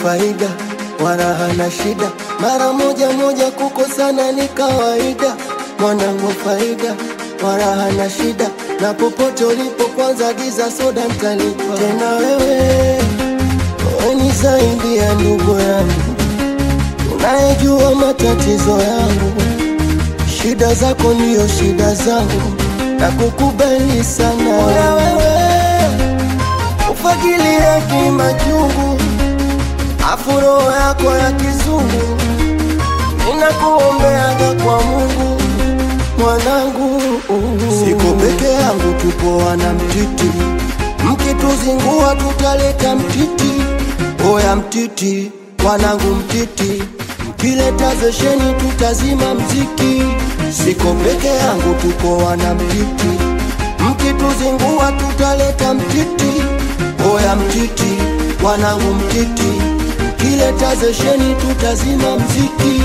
faida wala hana shida, mara moja moja kukosana ni kawaida. Mwanangu faida wala hana shida, na popote ulipo kwanza giza soda mtalipa. Tena wewe wewe ni zaidi ya ndugu yangu, unayejua matatizo yangu, shida zako ndiyo shida zangu, na kukubali sana. Bora wewe ufagilie kimachungu, afu roho yako ya kizungu ninakuombeaga kwa Mungu mwanangu, siko peke yangu, tupo wana mtiti, mkituzingua tutaleta mtiti. Oya mtiti, wanangu mtiti, mkileta zesheni tutazima mziki. Siko peke yangu, tupo wana mtiti, mkituzingua tutaleta mtiti. Oya mtiti, wanangu mtiti, mkileta zesheni tutazima mziki.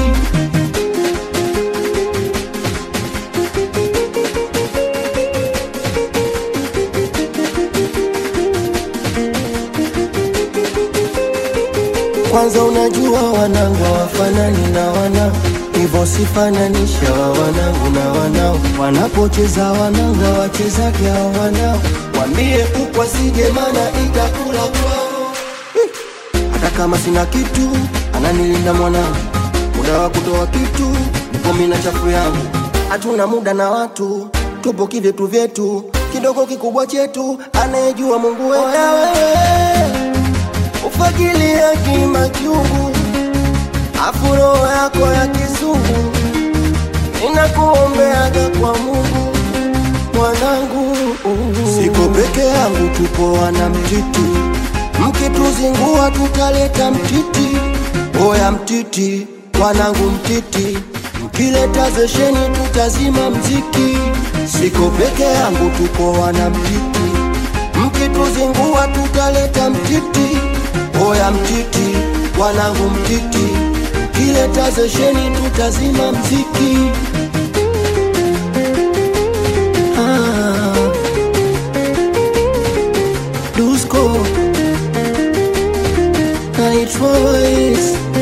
Kwanza unajua wanangu hawafanani na wanao, hivyo sifananisha wa wanangu na wanao. Wanapocheza wanangu hawachezage hao wanao, wambie kuku asije, mana itakula kwao. Hata kama sina kitu, ananilinda mwanangu, muda wa kutoa kitu nipo mimi na chafu yangu. Hatuna muda na watu, tupo kivyetu vyetu, kidogo kikubwa chetu, anayejua Mungu wetu. Oya wewe ufagilia kimachungu, afu roho yako ya kizungu ninakuombeaga kwa Mungu mwanangu. Siko peke yangu, tupo wana mtiti, mkituzingua tutaleta mtiti. Oya mtiti, wanangu mtiti, mkileta zesheni tutazima mziki. Siko peke yangu, tupo wana mtiti, mkituzingua tutaleta mtiti. Oya mtiti, wanangu mtiti, mkileta zesheni tutazima mziki. Ah, Dusko Night Voice